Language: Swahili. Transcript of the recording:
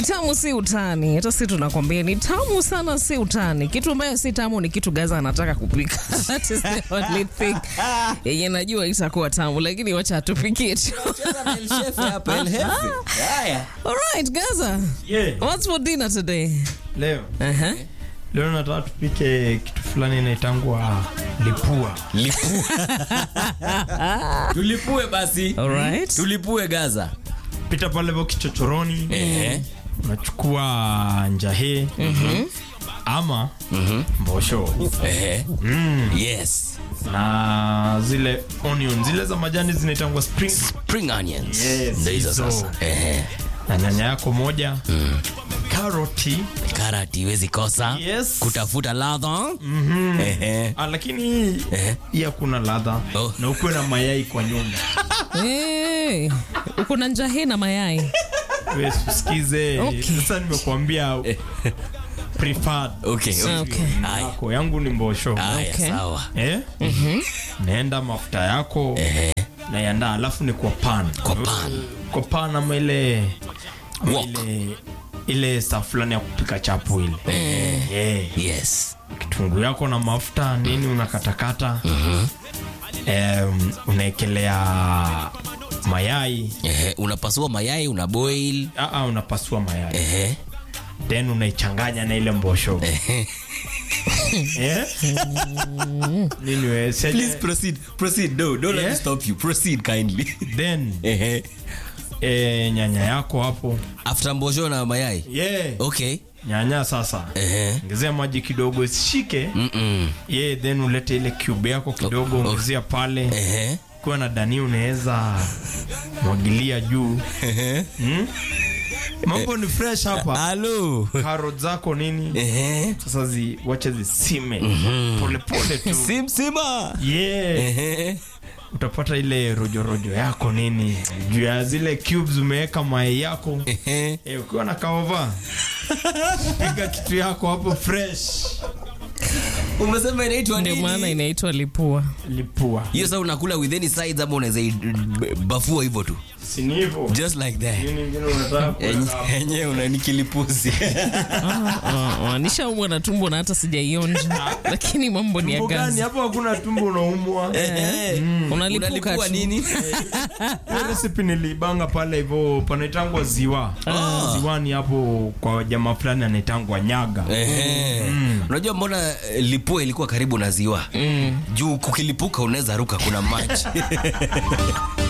tamu si utani, hata si tunakwambia ni tamu sana, si utani. Kitu ambayo si tamu ni kitu Gaza anataka kupika. That is the only thing yenye najua itakuwa tamu, lakini wacha atupikie tu. Alright, Gaza, Yeah. what's for dinner today? Leo Uh-huh. leo nataka tupike kitu fulani inaitangwa lipua. tulipue basi Alright. tulipue gaza Pita pale vo kichochoroni, Ehe. unachukua njahe ama mbosho Ehe. mm. yes na zile onion zile za majani zinaitangwa spring spring onions Yes, Ndio hizo hizo. sasa Ehe. na nyanya yako moja karoti karati iwezi kosa Yes. kutafuta ladha Ehe. ah, lakini hii Ehe. hii hakuna ladha Oh. na ukuwe na mayai kwa nyumba Hey, uko na njahe na mayai. Wewe usikize Okay. sasa nimekuambia preferred okay, okay. Okay. Aya. yako yangu ni mbosho Aya, Okay. sawa eh? naenda mafuta yako naiandaa alafu ni kwa pan Kwa pan. kwa pan ama ile ama Wok. ile ile saa fulani ya kupika chapu ile yeah. yes kitunguu yako na mafuta nini unakatakata um, unaekelea mayai Ehe. unapasua mayai una boil Aa, unapasua mayai Ehe. then unaichanganya na ile mbosho Eh? nini we, seje- Please proceed. Proceed. No, don't let Yeah? me stop you. Proceed kindly. then Ehe. eh, nyanya yako hapo After mbosho na mayai. yeah. Okay. nyanya sasa Ehe. ongezea maji kidogo isishike Mm-mm. yeah, then ulete ile cube yako kidogo Oh, oh. ongezea pale Ehe. kuwa na dani unaweza mwagilia juu hmm? mambo ni fresh hapa Hello. karot zako nini Ehe. sasa zi, wache zisime polepole tu Sim sima. yeah. Ehe. utapata ile rojorojo yako nini juu ya zile cubes umeweka mayai yako Ehe. Eh, ukiwa na kaova piga kitu yako hapo fresh Umesema inaitwa Ndio nini? maana inaitwa lipua. lipua hiyo sasa unakula with any sides ama unaweza i- b- bafua hivyo tu sini hivo just like that nini ingine unataka kuweka hapo? enye unanikilipuzi Ah, ah, nishaumwa na tumbo na hata sijaionja, lakini mambo ni ya Tumbo gani Gaza. hapo hakuna tumbo unaumwa Unalipuka unalipua tu. nini Hiyo recipe nilibanga pale hivyo panaitangwa ziwa ziwani hapo kwa jamaa fulani anaitangwa nyaga Ehe. unajua mbona eh, lipua ilikuwa karibu na ziwa juu kukilipuka unaweza ruka kuna maji